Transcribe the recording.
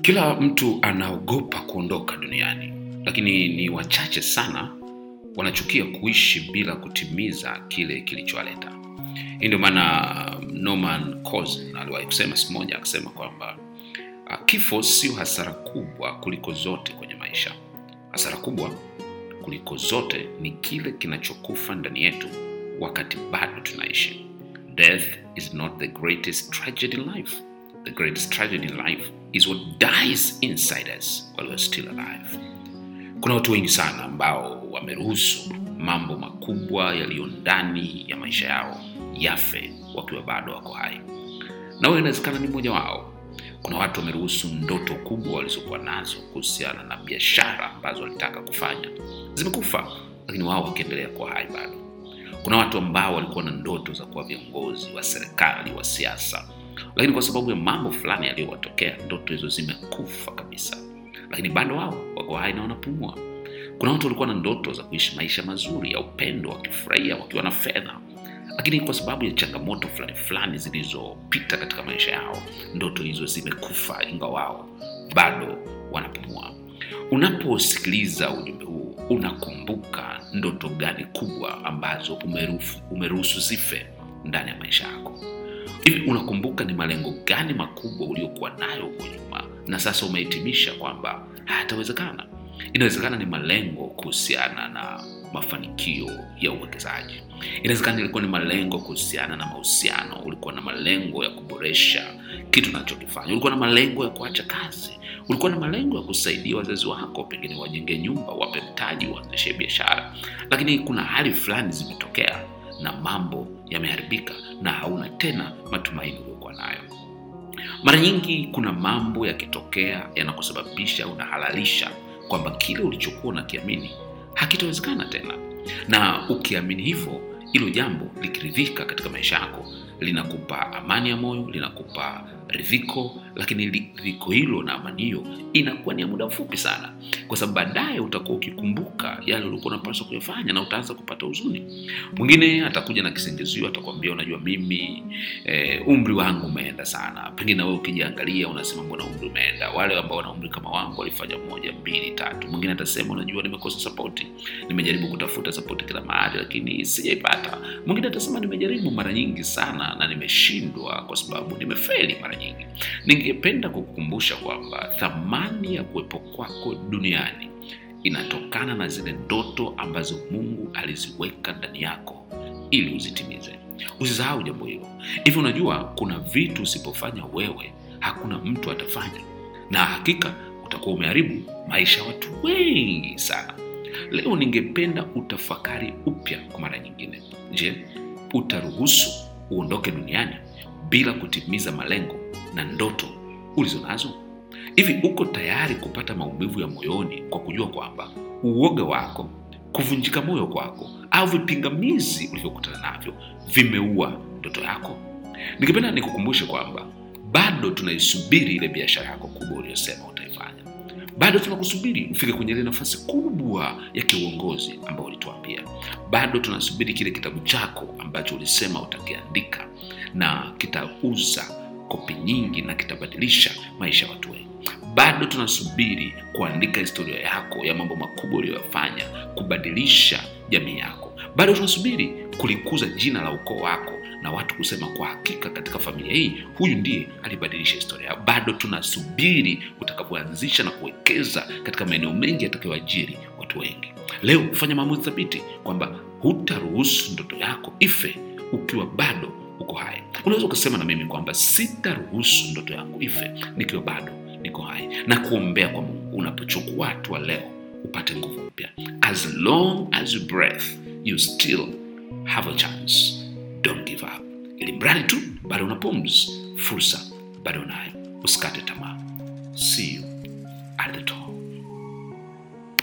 Kila mtu anaogopa kuondoka duniani, lakini ni wachache sana wanachukia kuishi bila kutimiza kile kilichowaleta. Hii ndio maana Norman Cousins aliwahi kusema siku moja, akasema kwamba uh, kifo sio hasara kubwa kuliko zote kwenye maisha. Hasara kubwa kuliko zote ni kile kinachokufa ndani yetu wakati bado tunaishi. Death is not the greatest tragedy in life. The greatest tragedy in life is what dies inside us while we're still alive. Kuna watu wengi sana ambao wameruhusu mambo makubwa yaliyo ndani ya maisha yao yafe wakiwa bado wako hai, na wewe inawezekana ni mmoja wao. Kuna watu wameruhusu ndoto kubwa walizokuwa nazo kuhusiana na biashara ambazo walitaka kufanya zimekufa, lakini wao wakiendelea kuwa hai bado. Kuna watu ambao walikuwa na ndoto za kuwa viongozi wa serikali, wa siasa, lakini kwa sababu ya mambo fulani yaliyowatokea, ndoto hizo zimekufa kabisa, lakini bado wao wako hai na wanapumua. Kuna watu walikuwa na ndoto za kuishi maisha mazuri ya upendo, wakifurahia, wakiwa na fedha, lakini kwa sababu ya changamoto fulani fulani zilizopita katika maisha yao, ndoto hizo zimekufa, ingawa wao bado wanapumua. Unaposikiliza ujumbe huu, unakumbuka ndoto gani kubwa ambazo umeruhusu umeruhusu zife ndani ya maisha yako? Hivi unakumbuka ni malengo gani makubwa uliokuwa nayo huko nyuma na sasa umehitimisha kwamba hayatawezekana? Inawezekana ni malengo kuhusiana na mafanikio ya uwekezaji. Inawezekana ilikuwa ni malengo kuhusiana na mahusiano. Ulikuwa na malengo ya kuboresha kitu unachokifanya. Ulikuwa na malengo ya kuacha kazi. Ulikuwa na malengo ya kusaidia wazazi wako, pengine wajenge nyumba, wape mtaji, waanzishe biashara, lakini kuna hali fulani zimetokea na mambo yameharibika na hauna tena matumaini uliokuwa nayo. Mara nyingi kuna mambo yakitokea yanakusababisha unahalalisha kwamba kile ulichokuwa unakiamini hakitawezekana tena, na ukiamini hivyo, hilo jambo likiridhika katika maisha yako linakupa amani ya moyo, linakupa ridhiko, lakini ridhiko hilo na amani hiyo inakuwa ni ya muda mfupi sana, kwa sababu baadaye utakuwa ukikumbuka yale ulikuwa unapaswa kuyafanya na utaanza kupata huzuni. Mwingine atakuja na kisingizio, atakwambia unajua, mimi eh, umri wangu umeenda sana. Pengine wewe ukijiangalia unasema mbona umri umeenda? Wale ambao wana umri kama wangu walifanya moja, mbili, tatu. Mwingine atasema unajua, nimekosa sapoti, nimejaribu kutafuta sapoti kila mahali, lakini sijaipata. Mwingine atasema nimejaribu mara nyingi sana na nimeshindwa kwa sababu nimefeli mara nyingi. Ningependa kukukumbusha kwamba thamani ya kuwepo kwako duniani inatokana na zile ndoto ambazo Mungu aliziweka ndani yako ili uzitimize. Usisahau jambo hilo. Hivi unajua, kuna vitu usipofanya wewe, hakuna mtu atafanya, na hakika utakuwa umeharibu maisha ya watu wengi sana. Leo ningependa utafakari upya kwa mara nyingine. Je, utaruhusu uondoke duniani bila kutimiza malengo na ndoto ulizo nazo? Hivi uko tayari kupata maumivu ya moyoni kwa kujua kwamba uoga wako, kuvunjika moyo kwako, au vipingamizi ulivyokutana navyo vimeua ndoto yako? Ningependa nikukumbushe kwamba bado tunaisubiri ile biashara yako kubwa uliyosema utaifanya. Bado tunakusubiri ufike kwenye ile nafasi kubwa ya kiuongozi ambayo ulituambia. Bado tunasubiri kile kitabu chako ambacho ulisema utakiandika na kitauza kopi nyingi na kitabadilisha maisha ya watu wengi. Bado tunasubiri kuandika historia yako ya mambo makubwa uliyoyafanya kubadilisha jamii yako. Bado tunasubiri kulikuza jina la ukoo wako na watu kusema kwa hakika, katika familia hii huyu ndiye alibadilisha historia. Bado tunasubiri utakapoanzisha na kuwekeza katika maeneo mengi yatakayoajiri watu wengi. Leo fanya maamuzi thabiti kwamba hutaruhusu ndoto yako ife ukiwa bado uko hai. Unaweza ukasema na mimi kwamba sitaruhusu ndoto yangu ife nikiwa bado niko hai, na kuombea kwa Mungu unapochukua hatua leo upate nguvu mpya. As long as you breath you still have a chance, don't give up. Ili mradi tu bado una pumzi, fursa bado unayo, usikate tamaa. See you at the top.